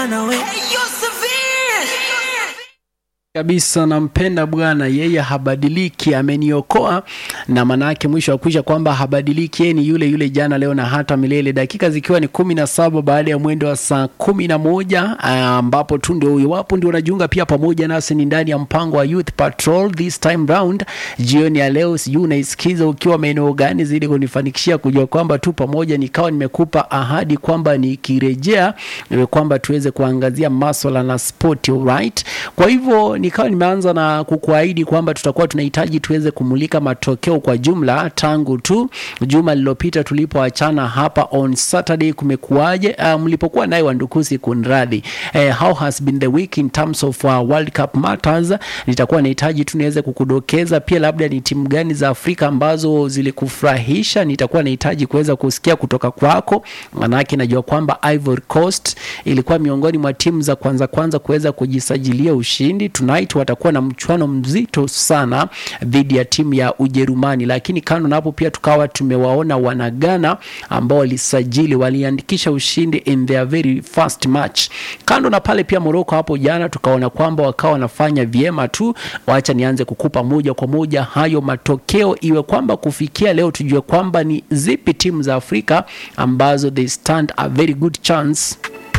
kabisa nampenda Bwana, yeye habadiliki, ameniokoa na manake mwisho wa kuisha kwamba habadiliki, yeye ni yule yule jana, leo na hata milele. Dakika zikiwa ni kumi na saba baada ya mwendo wa saa kumi na moja ambapo tu ndio iwapo ndio unajiunga pia pamoja nasi, ni ndani ya mpango wa Youth Patrol this time round. Jioni ya leo, sijui unaisikiza ukiwa maeneo gani, zidi kunifanikishia kujua kwamba tu pamoja, nikawa nimekupa ahadi kwamba nikirejea kwamba tuweze kuangazia maswala na sport, alright. Kwa hivyo nikawa nimeanza na kukuahidi kwamba tutakuwa tunahitaji tuweze kumulika matokeo kwa jumla tangu tu juma lililopita tulipoachana hapa on Saturday. Kumekuwaje? Uh, mlipokuwa naye Wandukusi, kunradhi. Uh, how has been the week in terms of uh, World Cup matters. Nitakuwa nahitaji tu niweze kukudokeza pia labda ni timu gani za Afrika ambazo zilikufurahisha. Nitakuwa nahitaji kuweza kusikia kutoka kwako, manake najua kwamba Ivory Coast ilikuwa miongoni mwa timu za kwanza kwanza kuweza kujisajilia ushindi tonight watakuwa na mchuano mzito sana dhidi ya timu ya Ujerumani, lakini kando na hapo pia tukawa tumewaona wanagana ambao walisajili waliandikisha ushindi in their very first match. Kando na pale pia Morocco hapo jana tukaona kwamba wakawa wanafanya vyema tu. Wacha nianze kukupa moja kwa moja hayo matokeo, iwe kwamba kufikia leo tujue kwamba ni zipi timu za Afrika ambazo they stand a very good chance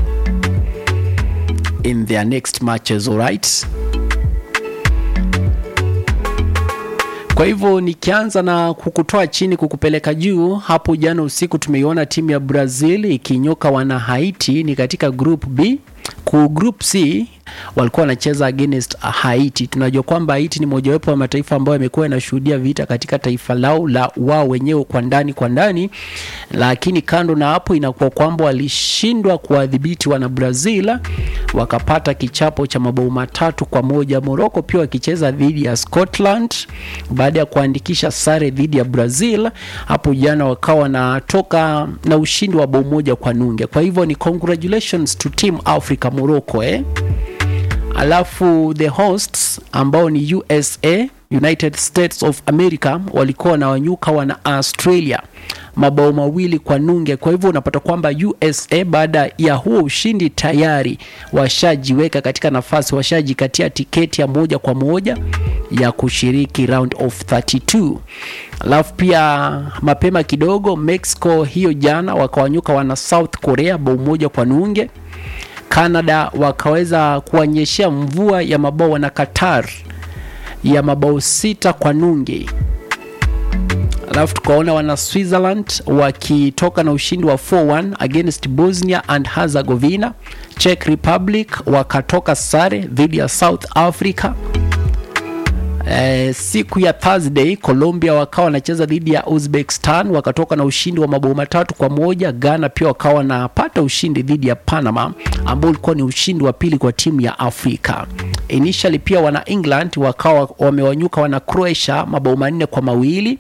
in their next matches, alright? Kwa hivyo nikianza na kukutoa chini kukupeleka juu, hapo jana usiku tumeiona timu ya Brazil ikinyoka wana Haiti, ni katika group B. Ku group C walikuwa wanacheza against Haiti. Tunajua kwamba Haiti ni mojawapo wa mataifa ambayo yamekuwa yanashuhudia vita katika taifa lao la wao wenyewe kwa ndani kwa ndani, lakini kando na hapo inakuwa kwamba walishindwa kuwadhibiti wana Brazil, wakapata kichapo cha mabao matatu kwa moja. Morocco pia wakicheza dhidi ya Scotland baada ya kuandikisha sare dhidi ya Brazil hapo jana, wakawa wanatoka na ushindi wa bao moja kwa nunge. Kwa hivyo ni congratulations to team Africa Morocco, eh? Alafu the hosts ambao ni USA, United States of America walikuwa na wanyuka wana Australia mabao mawili kwa nunge. Kwa hivyo unapata kwamba USA baada ya huo ushindi tayari washajiweka katika nafasi, washajikatia tiketi ya moja kwa moja ya kushiriki round of 32. Alafu pia mapema kidogo Mexico hiyo jana wakawanyuka wana South Korea bao moja kwa nunge. Canada wakaweza kuonyeshea mvua ya mabao na Qatar ya mabao sita kwa nunge. Alafu tukaona wana Switzerland wakitoka na ushindi wa 4-1 against Bosnia and Herzegovina. Czech Republic wakatoka sare dhidi ya South Africa. Eh, siku ya Thursday Colombia wakawa wanacheza dhidi ya Uzbekistan wakatoka na ushindi wa mabao matatu kwa moja. Ghana pia wakawa wanapata ushindi dhidi ya Panama ambao ulikuwa ni ushindi wa pili kwa timu ya Afrika. Initially pia wana England wakawa wamewanyuka wana Croatia mabao manne kwa mawili.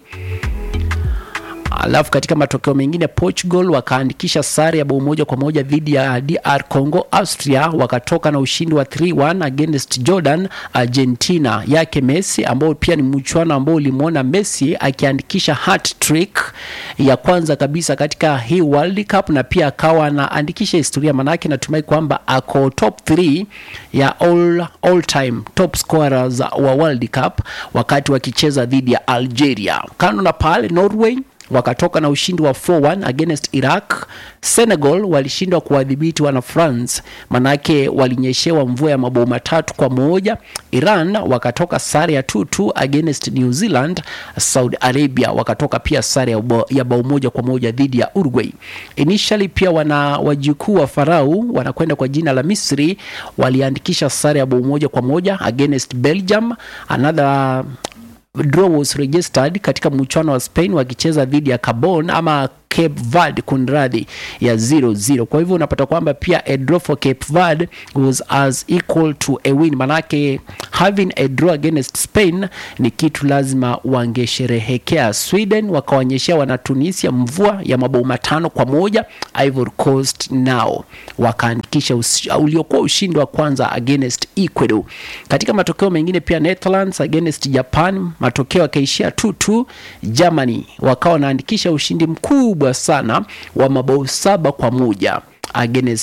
Alafu katika matokeo mengine Portugal wakaandikisha sare ya bao moja kwa moja dhidi ya DR Congo. Austria wakatoka na ushindi wa 3-1 against Jordan. Argentina yake Messi, ambao pia ni mchuano ambao ulimwona Messi akiandikisha hat trick ya kwanza kabisa katika hii World Cup, na pia akawa anaandikisha historia, manake natumai kwamba ako top 3 ya all, all time top scorers wa World Cup wakati wakicheza dhidi ya Algeria. Kando na pale Norway wakatoka na ushindi wa 4-1 against Iraq. Senegal walishindwa kuwadhibiti wana France, manake walinyeshewa mvua ya mabao matatu kwa moja. Iran wakatoka sare ya 2-2 against New Zealand. Saudi Arabia wakatoka pia sare ya bao moja kwa moja dhidi ya Uruguay. Initially pia wana wajukuu wa Farao wanakwenda kwa jina la Misri waliandikisha sare ya bao moja kwa moja against Belgium. Another draw was registered katika mchuano wa Spain wakicheza dhidi ya Gabon ama Cape Verde kunradhi ya 0-0. Kwa hivyo unapata kwamba pia a draw for Cape Verde was as equal to a win, manake having a draw against Spain ni kitu lazima wangesherehekea. Sweden wakaonyeshea wana Tunisia mvua ya mabao matano kwa moja. Ivory Coast nao wakaandikisha uliokuwa ushindi wa kwanza against Ecuador. Katika matokeo mengine pia Netherlands against Japan matokeo yakaishia 2-2. Germany wakawa wanaandikisha ushindi mkubwa sana wa mabao saba kwa moja against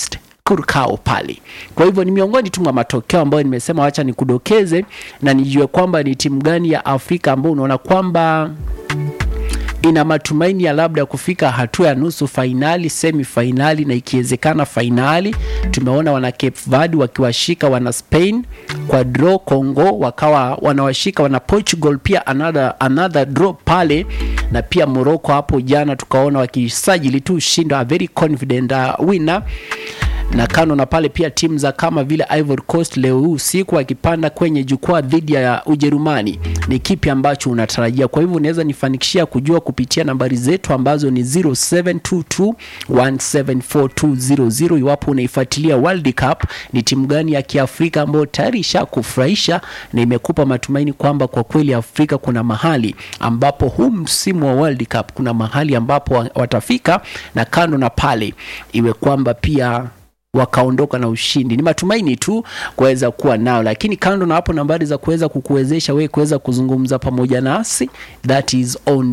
Curacao pale. Kwa hivyo ni miongoni tu mwa matokeo ambayo nimesema wacha nikudokeze na nijue kwamba ni timu gani ya Afrika ambao unaona kwamba ina matumaini ya labda kufika hatua ya nusu fainali, semi fainali na ikiwezekana fainali. Tumeona wana Cape Verde wakiwashika wana Spain kwa draw, Congo wakawa wanawashika wana Portugal pia another, another draw pale, na pia Morocco hapo jana tukaona wakisajili tu ushindi, a very confident uh, winner na kando na pale pia timu za kama vile Ivory Coast leo hii usiku wakipanda kwenye jukwaa dhidi ya Ujerumani. Ni kipi ambacho unatarajia? Kwa hivyo unaweza nifanikishia kujua kupitia nambari zetu ambazo ni 0722174200 iwapo unaifuatilia World Cup, ni timu gani ya Kiafrika ambayo tayari ishakufurahisha na imekupa matumaini kwamba kwa kweli Afrika kuna mahali ambapo huu msimu wa World Cup kuna mahali ambapo watafika, na kando na pale iwe kwamba pia wakaondoka na ushindi. Ni matumaini tu kuweza kuwa nao, lakini kando na hapo, nambari za kuweza kukuwezesha wewe kuweza kuzungumza pamoja nasi that is on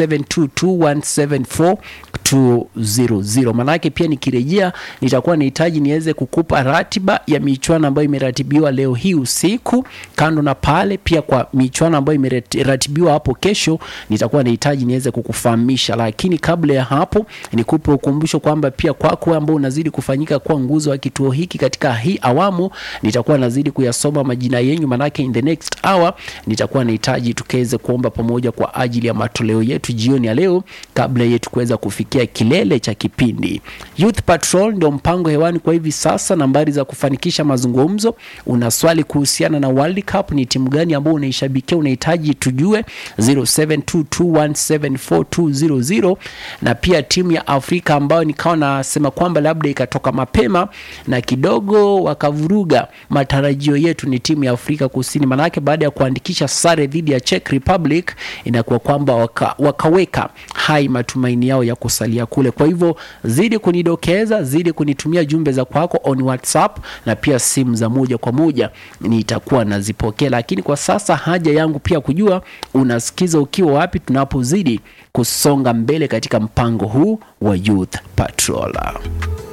0722174200. Manake pia nikirejea, nitakuwa nahitaji niweze kukupa ratiba ya michuano ambayo imeratibiwa leo hii usiku. Kando na pale, pia kwa michuano ambayo imeratibiwa hapo kesho, nitakuwa nahitaji niweze kukufahamisha, lakini kabla ya hapo, nikupe ukumbusho kwamba pia kwako ambao unazidi kufanyika kwa nguzo wa kituo hiki katika hii awamu, nitakuwa nazidi kuyasoma majina yenyu, manake in the next hour nitakuwa nahitaji tukaweze kuomba pamoja kwa ajili ya matoleo yetu jioni ya leo, kabla yetu kuweza kufikia kilele cha kipindi. Youth Patrol ndio mpango hewani kwa hivi sasa. Nambari za kufanikisha mazungumzo, una swali kuhusiana na World Cup, ni timu gani ambayo unaishabikia, unahitaji tujue 0722174200 na pia timu ya Afrika ambayo nikawa nasema kwamba labda ikatoka mapema na kidogo wakavuruga matarajio yetu ni timu ya Afrika Kusini. Manake baada ya kuandikisha sare dhidi ya Czech Republic inakuwa kwamba waka, wakaweka hai matumaini yao ya kusalia kule. Kwa hivyo zidi kunidokeza, zidi kunitumia jumbe za kwako on WhatsApp na pia simu za moja kwa moja nitakuwa nazipokea, lakini kwa sasa haja yangu pia kujua unasikiza ukiwa wapi, tunapozidi kusonga mbele katika mpango huu wa Youth Patrol.